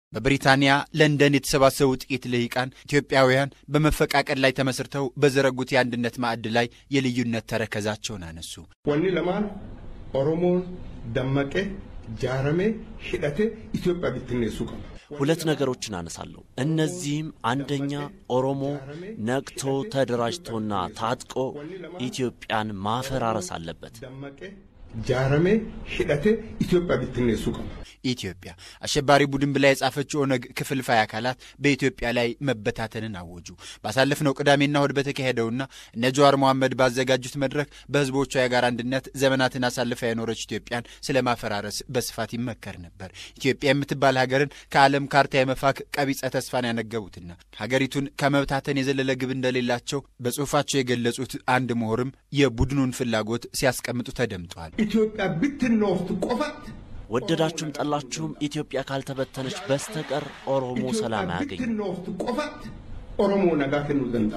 በብሪታንያ ለንደን የተሰባሰቡ ጥቂት ልሂቃን ኢትዮጵያውያን በመፈቃቀድ ላይ ተመስርተው በዘረጉት የአንድነት ማዕድ ላይ የልዩነት ተረከዛቸውን አነሱ። ወኒ ለማን ኦሮሞን ደመቀ ጃረሜ ሂደቴ ኢትዮጵያ ብትነሱ ቀባ ሁለት ነገሮችን አነሳለሁ። እነዚህም አንደኛ ኦሮሞ ነቅቶ ተደራጅቶና ታጥቆ ኢትዮጵያን ማፈራረስ አለበት። ደመቀ ጃረሜ ሂደቴ ኢትዮጵያ ብትነሱ ቀባ ኢትዮጵያ አሸባሪ ቡድን ብላ የጻፈችው ኦነግ ክፍልፋይ አካላት በኢትዮጵያ ላይ መበታተንን አወጁ። ባሳለፍነው ቅዳሜና እሁድ በተካሄደውና እነ ጀዋር መሐመድ ባዘጋጁት መድረክ በህዝቦቿ የጋራ አንድነት ዘመናትን አሳልፋ የኖረች ኢትዮጵያን ስለ ማፈራረስ በስፋት ይመከር ነበር። ኢትዮጵያ የምትባል ሀገርን ከዓለም ካርታ የመፋክ ቀቢጸ ተስፋን ያነገቡትና ሀገሪቱን ከመብታተን የዘለለ ግብ እንደሌላቸው በጽሁፋቸው የገለጹት አንድ ምሁርም የቡድኑን ፍላጎት ሲያስቀምጡ ተደምጠዋል። ኢትዮጵያ ብትኖፍት ቆፈት ወደዳችሁም ጠላችሁም ኢትዮጵያ ካልተበተነች በስተቀር ኦሮሞ ሰላም አያገኝ። ብትኖፍት ቆፈት ኦሮሞ ነጋ ከኑ ዘንዳ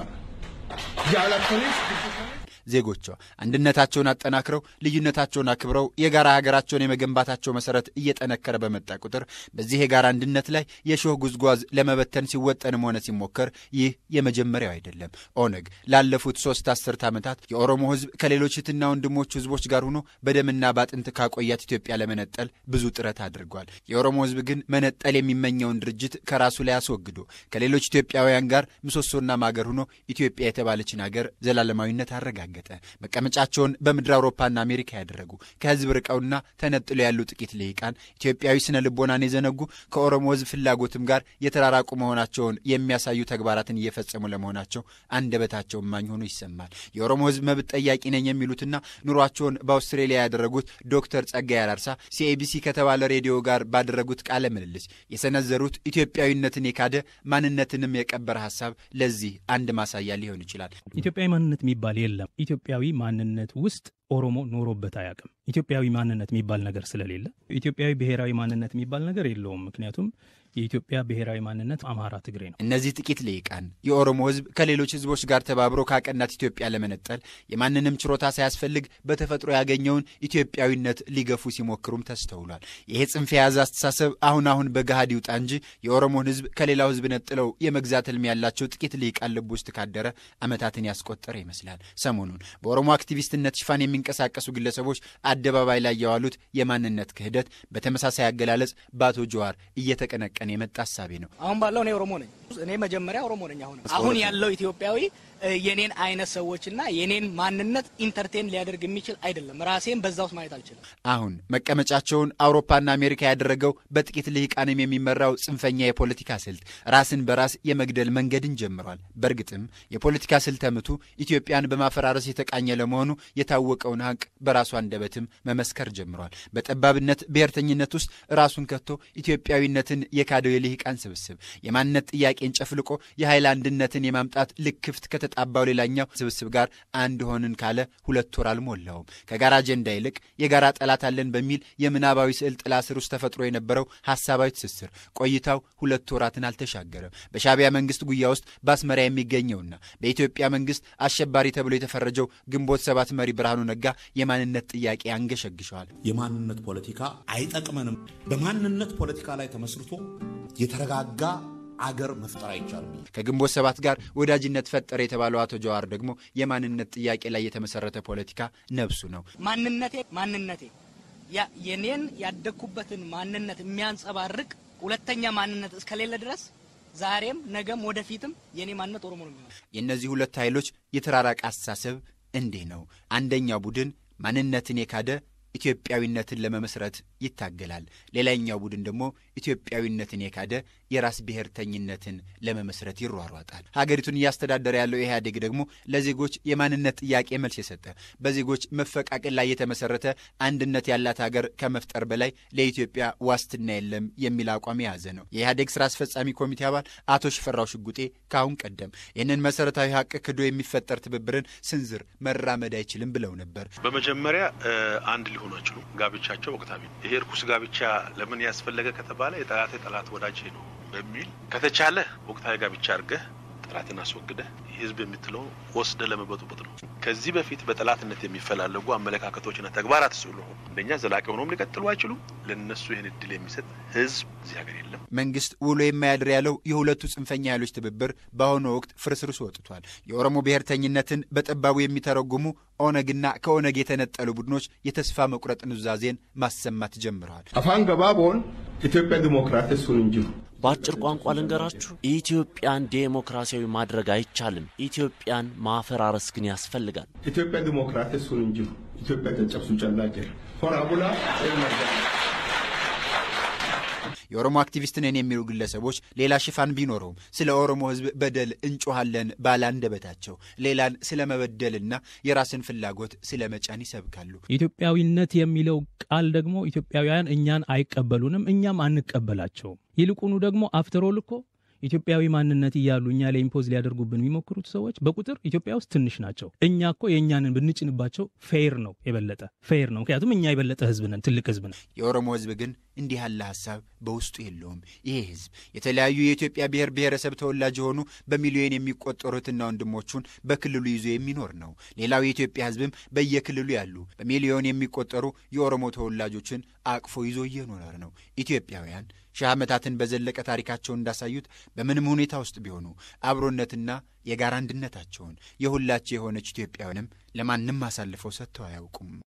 ጃላተኒስ ዜጎቿ አንድነታቸውን አጠናክረው ልዩነታቸውን አክብረው የጋራ ሀገራቸውን የመገንባታቸው መሰረት እየጠነከረ በመጣ ቁጥር በዚህ የጋራ አንድነት ላይ የሾህ ጉዝጓዝ ለመበተን ሲወጠንም ሆነ ሲሞከር ይህ የመጀመሪያው አይደለም። ኦነግ ላለፉት ሶስት አስርት ዓመታት የኦሮሞ ህዝብ ከሌሎች እህትና ወንድሞቹ ህዝቦች ጋር ሆኖ በደምና በአጥንት ካቆያት ኢትዮጵያ ለመነጠል ብዙ ጥረት አድርጓል። የኦሮሞ ህዝብ ግን መነጠል የሚመኘውን ድርጅት ከራሱ ላይ አስወግዶ ከሌሎች ኢትዮጵያውያን ጋር ምሰሶና ማገር ሆኖ ኢትዮጵያ የተባለችን ሀገር ዘላለማዊነት አረጋገጠ። መቀመጫቸውን በምድር አውሮፓና አሜሪካ ያደረጉ ከህዝብ ርቀውና ተነጥሎ ያሉ ጥቂት ልሂቃን ኢትዮጵያዊ ስነ ልቦናን የዘነጉ ከኦሮሞ ህዝብ ፍላጎትም ጋር የተራራቁ መሆናቸውን የሚያሳዩ ተግባራትን እየፈጸሙ ለመሆናቸው አንደበታቸው እማኝ ሆኖ ይሰማል። የኦሮሞ ህዝብ መብት ጠያቂ ነኝ የሚሉትና ኑሯቸውን በአውስትሬሊያ ያደረጉት ዶክተር ጸጋይ አራርሳ ሲኤቢሲ ከተባለ ሬዲዮ ጋር ባደረጉት ቃለ ምልልስ የሰነዘሩት ኢትዮጵያዊነትን የካደ ማንነትንም የቀበረ ሀሳብ ለዚህ አንድ ማሳያ ሊሆን ይችላል። ኢትዮጵያዊ ማንነት የሚባል የለም። ኢትዮጵያዊ ማንነት ውስጥ ኦሮሞ ኖሮበት አያውቅም። ኢትዮጵያዊ ማንነት የሚባል ነገር ስለሌለ ኢትዮጵያዊ ብሔራዊ ማንነት የሚባል ነገር የለውም። ምክንያቱም የኢትዮጵያ ብሔራዊ ማንነት አማራ፣ ትግሬ ነው። እነዚህ ጥቂት ልሂቃን የኦሮሞ ህዝብ ከሌሎች ህዝቦች ጋር ተባብሮ ካቀናት ኢትዮጵያ ለመነጠል የማንንም ችሮታ ሳያስፈልግ በተፈጥሮ ያገኘውን ኢትዮጵያዊነት ሊገፉ ሲሞክሩም ተስተውሏል። ይሄ ጽንፍ የያዘ አስተሳሰብ አሁን አሁን በገሃድ ይውጣ እንጂ የኦሮሞን ህዝብ ከሌላው ህዝብ ነጥለው የመግዛት ህልም ያላቸው ጥቂት ልሂቃን ልብ ውስጥ ካደረ ዓመታትን ያስቆጠረ ይመስላል። ሰሞኑን በኦሮሞ አክቲቪስትነት ሽፋን የሚንቀሳቀሱ ግለሰቦች አደባባይ ላይ የዋሉት የማንነት ክህደት በተመሳሳይ አገላለጽ በአቶ ጀዋር እየተቀነቀ ቀን የመጣ ሀሳቤ ነው። አሁን ባለው እኔ ኦሮሞ ነኝ። እኔ መጀመሪያ ኦሮሞ ነኝ። አሁን አሁን ያለው ኢትዮጵያዊ የኔን አይነት ሰዎችና የኔን ማንነት ኢንተርቴን ሊያደርግ የሚችል አይደለም። ራሴን በዛ ውስጥ ማየት አልችልም። አሁን መቀመጫቸውን አውሮፓና አሜሪካ ያደረገው በጥቂት ልሂቃንም የሚመራው ጽንፈኛ የፖለቲካ ስልት ራስን በራስ የመግደል መንገድን ጀምሯል። በእርግጥም የፖለቲካ ስልተ ምቱ ኢትዮጵያን በማፈራረስ የተቃኘ ለመሆኑ የታወቀውን ሀቅ በራሱ አንደበትም መመስከር ጀምሯል። በጠባብነት ብሔርተኝነት ውስጥ ራሱን ከቶ ኢትዮጵያዊነትን የካደው የልሂቃን ስብስብ የማንነት ጥያቄን ጨፍልቆ የኃይል አንድነትን የማምጣት ልክፍት ከተጣባው ሌላኛው ስብስብ ጋር አንድ ሆንን ካለ ሁለት ወር አልሞላውም። ከጋራ አጀንዳ ይልቅ የጋራ ጠላት አለን በሚል የምናባዊ ስዕል ጥላ ስር ውስጥ ተፈጥሮ የነበረው ሀሳባዊ ትስስር ቆይታው ሁለት ወራትን አልተሻገረም። በሻዕቢያ መንግስት ጉያ ውስጥ በአስመራ የሚገኘውና በኢትዮጵያ መንግስት አሸባሪ ተብሎ የተፈረጀው ግንቦት ሰባት መሪ ብርሃኑ ነጋ የማንነት ጥያቄ አንገሸግሸዋል። የማንነት ፖለቲካ አይጠቅመንም። በማንነት ፖለቲካ ላይ ተመስርቶ የተረጋጋ አገር መፍጠር አይቻልም። ከግንቦት ሰባት ጋር ወዳጅነት ፈጠረ የተባለው አቶ ጀዋር ደግሞ የማንነት ጥያቄ ላይ የተመሰረተ ፖለቲካ ነብሱ ነው። ማንነቴ ማንነቴ ያ የኔን ያደግኩበትን ማንነት የሚያንጸባርቅ ሁለተኛ ማንነት እስከሌለ ድረስ ዛሬም ነገም ወደፊትም የኔ ማንነት ኦሮሞ ነው የሚሆነው። የእነዚህ ሁለት ኃይሎች የተራራቀ አስተሳሰብ እንዲህ ነው። አንደኛው ቡድን ማንነትን የካደ ኢትዮጵያዊነትን ለመመስረት ይታገላል። ሌላኛው ቡድን ደግሞ ኢትዮጵያዊነትን የካደ የራስ ብሔርተኝነትን ለመመስረት ይሯሯጣል። ሀገሪቱን እያስተዳደረ ያለው ኢህአዴግ ደግሞ ለዜጎች የማንነት ጥያቄ መልስ የሰጠ በዜጎች መፈቃቀል ላይ የተመሰረተ አንድነት ያላት ሀገር ከመፍጠር በላይ ለኢትዮጵያ ዋስትና የለም የሚል አቋም የያዘ ነው። የኢህአዴግ ስራ አስፈጻሚ ኮሚቴ አባል አቶ ሽፈራው ሽጉጤ ከአሁን ቀደም ይህንን መሰረታዊ ሀቅ ክዶ የሚፈጠር ትብብርን ስንዝር መራመድ አይችልም ብለው ነበር። በመጀመሪያ አንድ ሊሆኑ አይችሉም። ጋብቻቸው ወቅታዊ ነው። ይሄ እርኩስ ጋብቻ ለምን ያስፈለገ ከተባለ የጠላቴ ጠላት ወዳጄ ነው በሚል ከተቻለ ወቅታዊ ጋብቻ አድርገህ ስርዓትን አስወግደህ ህዝብ የምትለው ወስደ ለመበጡበጥ ነው። ከዚህ በፊት በጠላትነት የሚፈላለጉ አመለካከቶችና ተግባራት ስለሆኑ አንደኛ ዘላቂ ሆኖም ሊቀጥሉ አይችሉም። ለነሱ ይህን እድል የሚሰጥ ህዝብ እዚህ ሀገር የለም። መንግስት ውሎ የማያድር ያለው የሁለቱ ጽንፈኛ ኃይሎች ትብብር በአሁኑ ወቅት ፍርስርሱ ወጥቷል። የኦሮሞ ብሔርተኝነትን በጠባቡ የሚተረጉሙ ኦነግና ከኦነግ የተነጠሉ ቡድኖች የተስፋ መቁረጥ ኑዛዜን ማሰማት ጀምረዋል። አፋን ገባቦን ኢትዮጵያ ዲሞክራሲ ሱን እንጅሩ በአጭር ቋንቋ ልንገራችሁ፣ ኢትዮጵያን ዴሞክራሲያዊ ማድረግ አይቻልም። ኢትዮጵያን ማፈራረስ ግን ያስፈልጋል። ኢትዮጵያ ዲሞክራሲ ሱን እንጅሩ ኢትዮጵያ ጨጨብሱ ጨላ ጀር ሆራ ቡላ የኦሮሞ አክቲቪስት ነን የሚሉ ግለሰቦች ሌላ ሽፋን ቢኖረውም ስለ ኦሮሞ ሕዝብ በደል እንጮኋለን ባለ አንደበታቸው ሌላን ስለ መበደልና የራስን ፍላጎት ስለ መጫን ይሰብካሉ። ኢትዮጵያዊነት የሚለው ቃል ደግሞ ኢትዮጵያውያን እኛን አይቀበሉንም፣ እኛም አንቀበላቸውም። ይልቁኑ ደግሞ አፍተሮል እኮ ኢትዮጵያዊ ማንነት እያሉ እኛ ላይ ኢምፖዝ ሊያደርጉብን የሚሞክሩት ሰዎች በቁጥር ኢትዮጵያ ውስጥ ትንሽ ናቸው። እኛ እኮ የእኛንን ብንጭንባቸው ፌር ነው፣ የበለጠ ፌር ነው። ምክንያቱም እኛ የበለጠ ህዝብ ነን፣ ትልቅ ህዝብ ነን። የኦሮሞ ህዝብ ግን እንዲህ ያለ ሀሳብ በውስጡ የለውም። ይሄ ህዝብ የተለያዩ የኢትዮጵያ ብሔር ብሔረሰብ ተወላጅ የሆኑ በሚሊዮን የሚቆጠሩትና ወንድሞቹን በክልሉ ይዞ የሚኖር ነው። ሌላው የኢትዮጵያ ህዝብም በየክልሉ ያሉ በሚሊዮን የሚቆጠሩ የኦሮሞ ተወላጆችን አቅፎ ይዞ እየኖረ ነው። ኢትዮጵያውያን ሺህ ዓመታትን በዘለቀ ታሪካቸውን እንዳሳዩት በምንም ሁኔታ ውስጥ ቢሆኑ አብሮነትና የጋራ አንድነታቸውን የሁላቸው የሆነች ኢትዮጵያውያንም ለማንም አሳልፈው ሰጥተው አያውቁም።